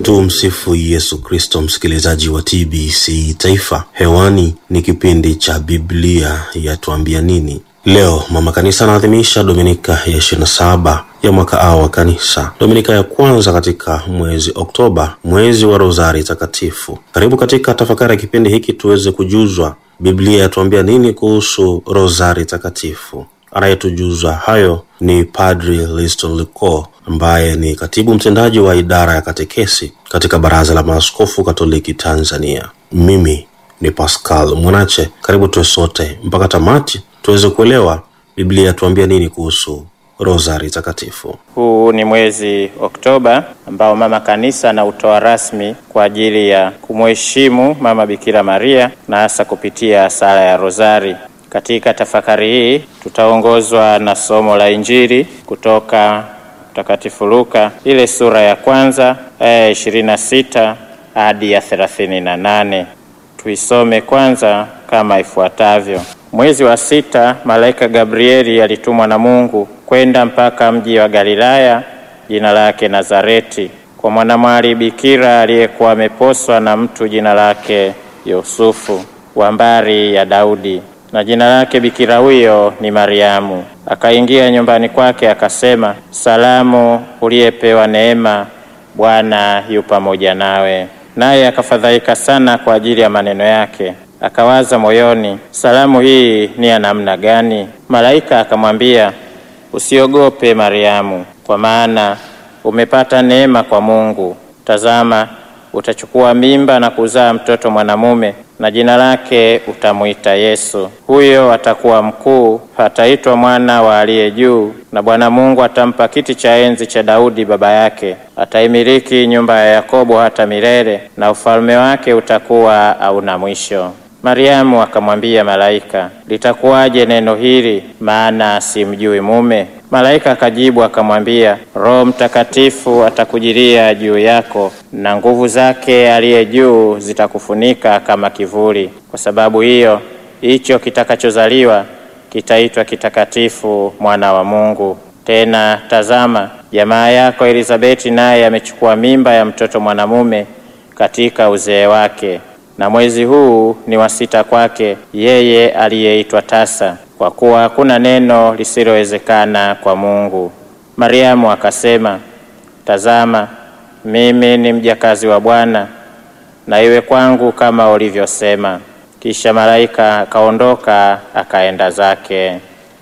Tumsifu Yesu Kristo, msikilizaji wa TBC Taifa. Hewani ni kipindi cha Biblia yatuambia nini. Leo mama kanisa anaadhimisha dominika ya 27 ya mwaka A wa kanisa, dominika ya kwanza katika mwezi Oktoba, mwezi wa Rozari Takatifu. Karibu katika tafakari ya kipindi hiki tuweze kujuzwa Biblia yatuambia nini kuhusu Rozari Takatifu. Anayetujuza hayo ni Padri Liston Liko ambaye ni katibu mtendaji wa idara ya katekesi katika Baraza la Maaskofu Katoliki Tanzania. Mimi ni Pascal Mwanache. Karibu tuwe sote mpaka tamati tuweze kuelewa Biblia yatuambia nini kuhusu Rozari Takatifu. Huu ni mwezi Oktoba ambao mama kanisa anautoa rasmi kwa ajili ya kumheshimu mama Bikira Maria na hasa kupitia sala ya Rozari. Katika tafakari hii tutaongozwa na somo la Injili kutoka Mtakatifu Luka ile sura ya kwanza aya ya ishirini na sita hadi ya thelathini na nane. Tuisome kwanza kama ifuatavyo. Mwezi wa sita, malaika Gabrieli alitumwa na Mungu kwenda mpaka mji wa Galilaya jina lake Nazareti, kwa mwanamwali bikira aliyekuwa ameposwa na mtu jina lake Yusufu wa mbari ya Daudi, na jina lake bikira huyo ni Mariamu. Akaingia nyumbani kwake, akasema, Salamu, uliyepewa neema, Bwana yu pamoja nawe. Naye akafadhaika sana kwa ajili ya maneno yake, akawaza moyoni, salamu hii ni ya namna gani? Malaika akamwambia, usiogope Mariamu, kwa maana umepata neema kwa Mungu. Tazama, utachukua mimba na kuzaa mtoto mwanamume, na jina lake utamwita Yesu. Huyo atakuwa mkuu, ataitwa mwana wa aliye juu, na Bwana Mungu atampa kiti cha enzi cha Daudi baba yake. Ataimiliki nyumba ya Yakobo hata milele, na ufalme wake utakuwa hauna mwisho. Mariamu akamwambia malaika, litakuwaje neno hili, maana simjui mume? Malaika akajibu akamwambia, Roho Mtakatifu atakujilia juu yako, na nguvu zake aliye juu zitakufunika kama kivuli. Kwa sababu hiyo, hicho kitakachozaliwa kitaitwa kitakatifu, mwana wa Mungu. Tena tazama, jamaa yako Elizabeti naye amechukua mimba ya mtoto mwanamume katika uzee wake na mwezi huu ni wa sita kwake yeye aliyeitwa tasa, kwa kuwa hakuna neno lisilowezekana kwa Mungu. Mariamu akasema, tazama, mimi ni mjakazi wa Bwana, na iwe kwangu kama ulivyosema. Kisha malaika akaondoka akaenda zake.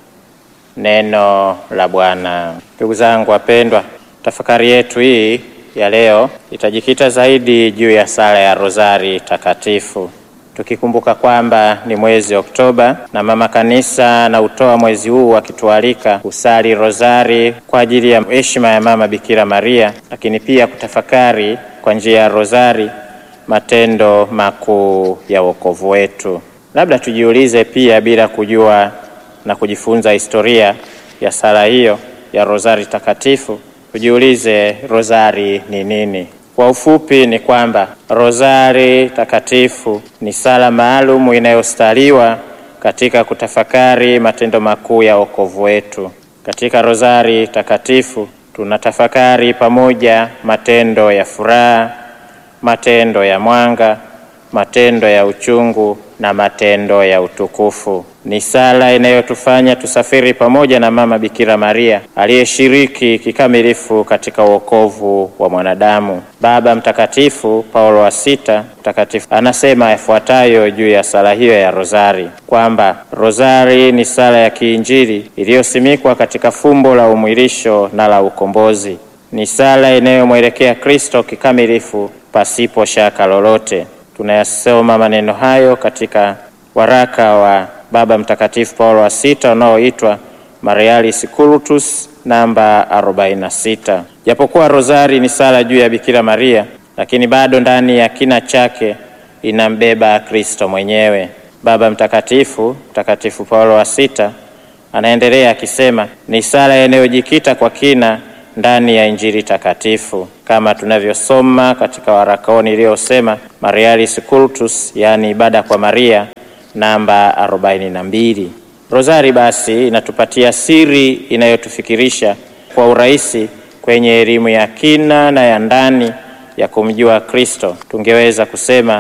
Neno la Bwana. Ndugu zangu wapendwa, tafakari yetu hii ya leo itajikita zaidi juu ya sala ya Rozari Takatifu, tukikumbuka kwamba ni mwezi Oktoba na mama kanisa anautoa mwezi huu akitualika kusali rozari kwa ajili ya heshima ya mama Bikira Maria, lakini pia kutafakari kwa njia ya rozari matendo makuu ya wokovu wetu. Labda tujiulize pia, bila kujua na kujifunza historia ya sala hiyo ya Rozari Takatifu, tujiulize rozari ni nini? Kwa ufupi ni kwamba Rozari Takatifu ni sala maalumu inayostaliwa katika kutafakari matendo makuu ya wokovu wetu. Katika Rozari Takatifu tunatafakari pamoja matendo ya furaha, matendo ya mwanga, matendo ya uchungu na matendo ya utukufu. Ni sala inayotufanya tusafiri pamoja na mama Bikira Maria aliyeshiriki kikamilifu katika wokovu wa mwanadamu. Baba Mtakatifu Paulo wa Sita mtakatifu anasema yafuatayo juu ya sala hiyo ya rozari kwamba rozari ni sala ya kiinjili iliyosimikwa katika fumbo la umwilisho na la ukombozi. Ni sala inayomwelekea Kristo kikamilifu pasipo shaka lolote. Tunayasoma maneno hayo katika waraka wa Baba Mtakatifu Paulo wa Sita unaoitwa Marialis Cultus namba 46. Japokuwa rozari ni sala juu ya Bikira Maria, lakini bado ndani ya kina chake inambeba Kristo mwenyewe. Baba Mtakatifu Mtakatifu Paulo wa Sita anaendelea akisema, ni sala inayojikita kwa kina ndani ya Injili takatifu kama tunavyosoma katika warakoni iliyosema Marialis Cultus, yaani ibada kwa Maria namba 42. Rozari basi inatupatia siri inayotufikirisha kwa urahisi kwenye elimu ya kina na ya ndani ya kumjua Kristo, tungeweza kusema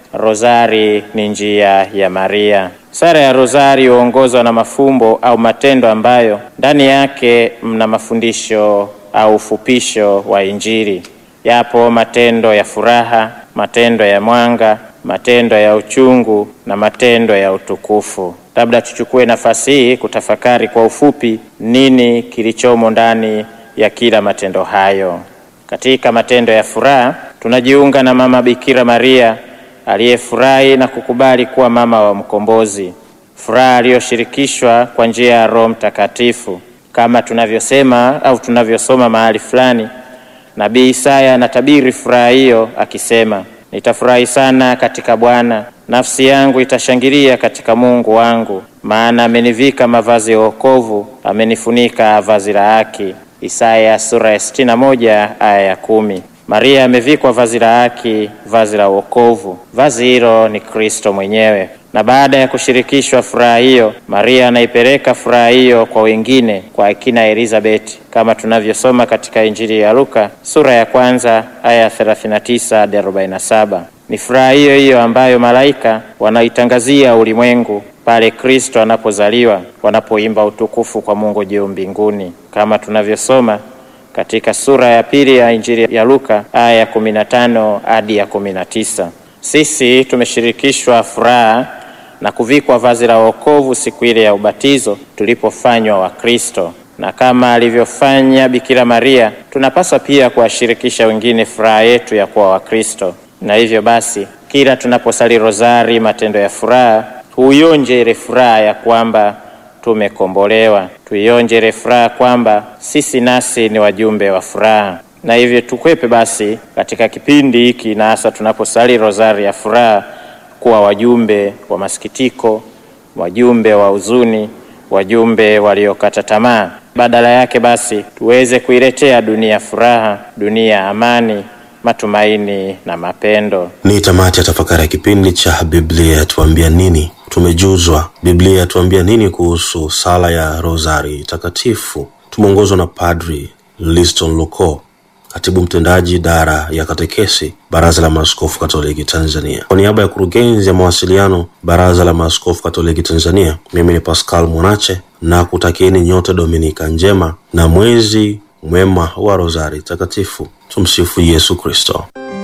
rozari ni njia ya Maria. Sala ya rozari huongozwa na mafumbo au matendo ambayo ndani yake mna mafundisho au ufupisho wa Injili. Yapo matendo ya furaha, matendo ya mwanga, matendo ya uchungu na matendo ya utukufu. Labda tuchukue nafasi hii kutafakari kwa ufupi nini kilichomo ndani ya kila matendo hayo. Katika matendo ya furaha, tunajiunga na Mama Bikira Maria aliyefurahi na kukubali kuwa mama wa mkombozi, furaha aliyoshirikishwa kwa njia ya Roho Mtakatifu, kama tunavyosema au tunavyosoma mahali fulani. Nabii Isaya anatabiri furaha hiyo akisema, nitafurahi sana katika Bwana, nafsi yangu itashangilia katika Mungu wangu, maana amenivika mavazi ya wokovu, amenifunika vazi la haki. Isaya sura ya sitini na moja aya ya kumi. Maria amevikwa vazi la haki, vazi la wokovu. Vazi hilo ni Kristo mwenyewe, na baada ya kushirikishwa furaha hiyo, Maria anaipeleka furaha hiyo kwa wengine, kwa akina Elizabeti, kama tunavyosoma katika Injili ya Luka sura ya kwanza aya ya 39 hadi 47. Ni furaha hiyo hiyo ambayo malaika wanaitangazia ulimwengu pale Kristo anapozaliwa, wanapoimba utukufu kwa Mungu juu mbinguni, kama tunavyosoma katika sura ya pili ya Injili ya Luka aya ya 15 hadi ya 19. Sisi tumeshirikishwa furaha na kuvikwa vazi la wokovu siku ile ya ubatizo tulipofanywa wa Kristo, na kama alivyofanya Bikira Maria, tunapaswa pia kuwashirikisha wengine furaha yetu ya kuwa Wakristo. Na hivyo basi, kila tunaposali rozari matendo ya furaha, huionje ile furaha ya kwamba tumekombolewa, tuionje ile furaha kwamba sisi nasi ni wajumbe wa furaha. Na hivyo tukwepe basi katika kipindi hiki, na hasa tunaposali rozari ya furaha, kuwa wajumbe wa masikitiko, wajumbe wa huzuni, wajumbe waliokata tamaa. Badala yake basi tuweze kuiletea dunia furaha, dunia amani, matumaini na mapendo. Ni tamati ya tafakari ya kipindi cha Biblia yatuambia nini. Tumejuzwa Biblia yatuambia nini kuhusu sala ya rozari takatifu. Tumeongozwa na Padri Liston Luko, katibu mtendaji idara ya katekesi, Baraza la Maaskofu Katoliki Tanzania. Kwa niaba ya kurugenzi ya mawasiliano, Baraza la Maaskofu Katoliki Tanzania, mimi ni Pascal Mwanache na kutakieni nyote Dominika njema na mwezi mwema wa rozari takatifu. Tumsifu Yesu Kristo.